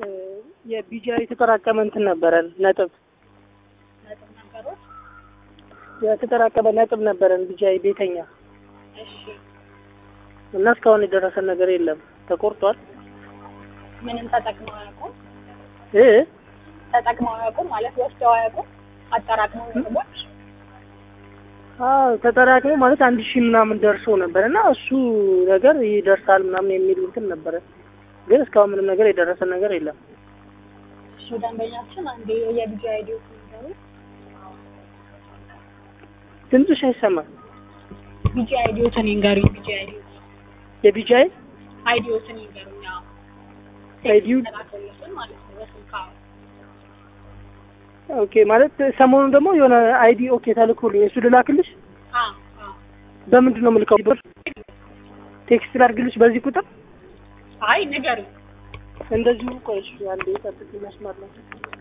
የቢጃ የተጠራቀመ እንትን ነበረን ነጥብ ነጥብ ነበሩት? የተጠራቀመ ነጥብ ነበረን ቢጃይ ቤተኛ እሺ እና እስካሁን የደረሰን ነገር የለም። ተቆርጧል ምንም ተጠቅመው አያውቁም? እ ተጠቅመው አያውቁም ማለት ወስደው አያውቁም? አጠራቅመው ነጥቦች አዎ ተጠራቅሞ ማለት አንድ ሺህ ምናምን ደርሶ ነበር እና እሱ ነገር ይደርሳል ምናምን የሚል እንትን ነበረ። ግን እስካሁን ምንም ነገር የደረሰን ነገር የለም። እሺ ደንበኛችን አንዴ የቢጂ አይዲዎች ንገሩ። ድምፅሽ አይሰማም። ቢጂ አይዲዎትን ይንገሩኝ። ቢጂ አይዲዎች የቢጃይ አይዲዎትን ይንገሩኝ። አዎ አይዲው ተላከሉትን ማለት ነው በስልክ አዎ። ኦኬ ማለት ሰሞኑን ደግሞ የሆነ አይዲ ኦኬ ተልኮልኝ እሱ ልላክልሽ። አዎ አዎ በምንድን ነው የምልከው? ቴክስት ላድርግልሽ በዚህ ቁጥር አይ ንገሩኝ። እንደዚሁ ቆይ እሺ፣ አንዴ ጠብቅ መስመር ነው።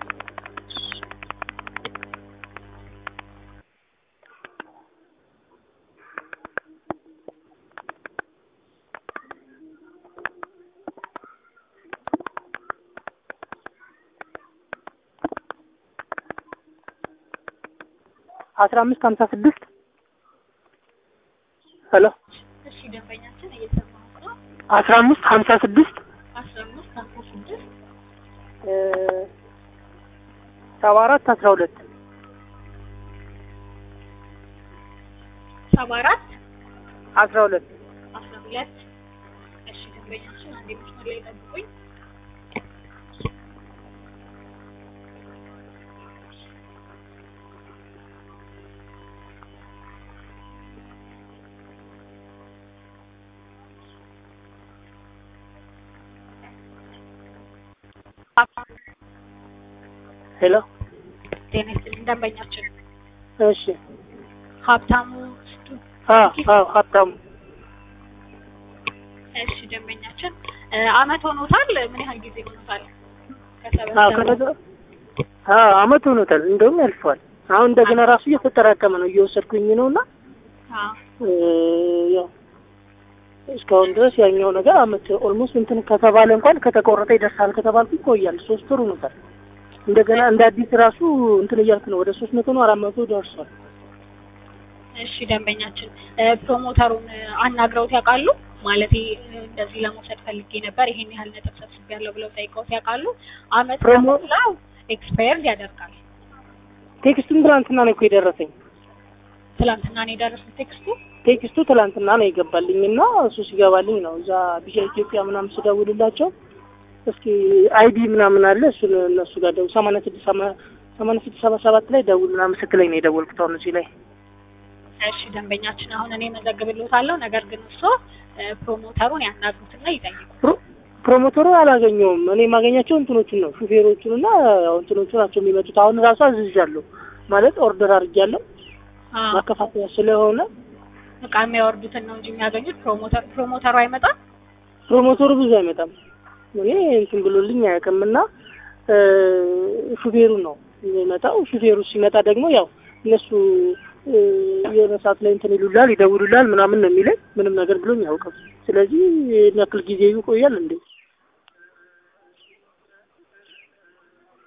አስራ አምስት ሀምሳ ስድስት ሄሎ እሺ ደንበኛችን እየሰማሁት ነው። አስራ አምስት ሀምሳ ስድስት አስራ አምስት ሀምሳ ስድስት ሰባ አራት አስራ ሁለት ሰባ አራት አስራ ሁለት አስራ ሁለት እሺ ደንበኛችን አንዴ መስመር ላይ ጠብቁኝ። ሄሎ ጤና ይስጥልኝ ደንበኛችን እሺ ሀብታሙ ስቱ አ አ ሀብታሙ እሺ ደንበኛችን እ አመት ሆኖታል? ምን ያህል ጊዜ ሆኖታል? አዎ ከሰበሰቡ ከነገ አዎ አመት ሆኖታል። እንደውም ያልፈዋል። አሁን እንደገና ራሱ እየተጠራቀመ ነው እየወሰድኩኝ ነው እና አዎ እ ያው እስካሁን ድረስ ያኛው ነገር አመት ኦልሞስት እንትን ከተባለ እንኳን ከተቆረጠ ይደርሳል ከተባልኩ ይቆያል። ሶስት ወር ሆኖታል። እንደገና እንደ አዲስ ራሱ እንትን እያልክ ነው ወደ ሶስት መቶ ነው አራት መቶ ደርሷል። እሺ ደንበኛችን እ ፕሮሞተሩን እ አናግረውት ያውቃሉ? ማለቴ እ እንደዚህ ለመውሰድ ፈልጌ ነበር ይሄን ያህል ነጥብ ሰብስቤያለሁ ብለው ጠይቀውት ያውቃሉ? አመት ፕሮሞ- ከሞላው ኤክስፓየርድ ያደርጋል። ቴክስቱን ትናንትና ነው እኮ የደረሰኝ። ትላንትና ነው የደረሱት ቴክስቱ። ቴክስቱ ትላንትና ነው የገባልኝ እና እሱ ሲገባልኝ ነው እዛ ቢሻ ኢትዮጵያ ምናምን ስደውልላቸው እስኪ አይዲ ምናምን አለ እሱን እነሱ ጋር ደውል ሰማንያ ስድስት ሰማ- ሰማንያ ስድስት ሰባ ሰባት ላይ ደውል ምናምን ስትለኝ ነው የደወልኩት አሁን እዚህ ላይ እሺ ደንበኛችን አሁን እኔ መዘግብልዎታለሁ። ነገር ግን እርሶ እ ፕሮሞተሩን ያናግሩትና ይጠይቁ። ፕሮ- ፕሮሞተሩ አላገኘውም። እኔ የማገኛቸው እንትኖቹን ነው ሹፌሮቹን እና ያው እንትኖቹ ናቸው የሚመጡት። አሁን ራሱ አዝዣለሁ ማለት ኦርደር አድርጌያለሁ አዎ ማከፋፈያ ስለሆነ እቃ የሚያወርዱትን ነው እንጂ የሚያገኙት ፕሮሞተር ፕሮሞተሩ አይመጣም። ፕሮሞተሩ ብዙ አይመጣም። እኔ እንትን ብሎልኝ አያውቅም እና እ ሹፌሩ ነው የሚመጣው። ሹፌሩ ሲመጣ ደግሞ ያው እነሱ እ የሆነ ሰዓት ላይ እንትን ይሉላል፣ ይደውሉላል ምናምን ነው የሚለኝ። ምንም ነገር ብሎኝ አያውቅም። ስለዚህ ይህን ያክል ጊዜ ይቆያል እንዴ?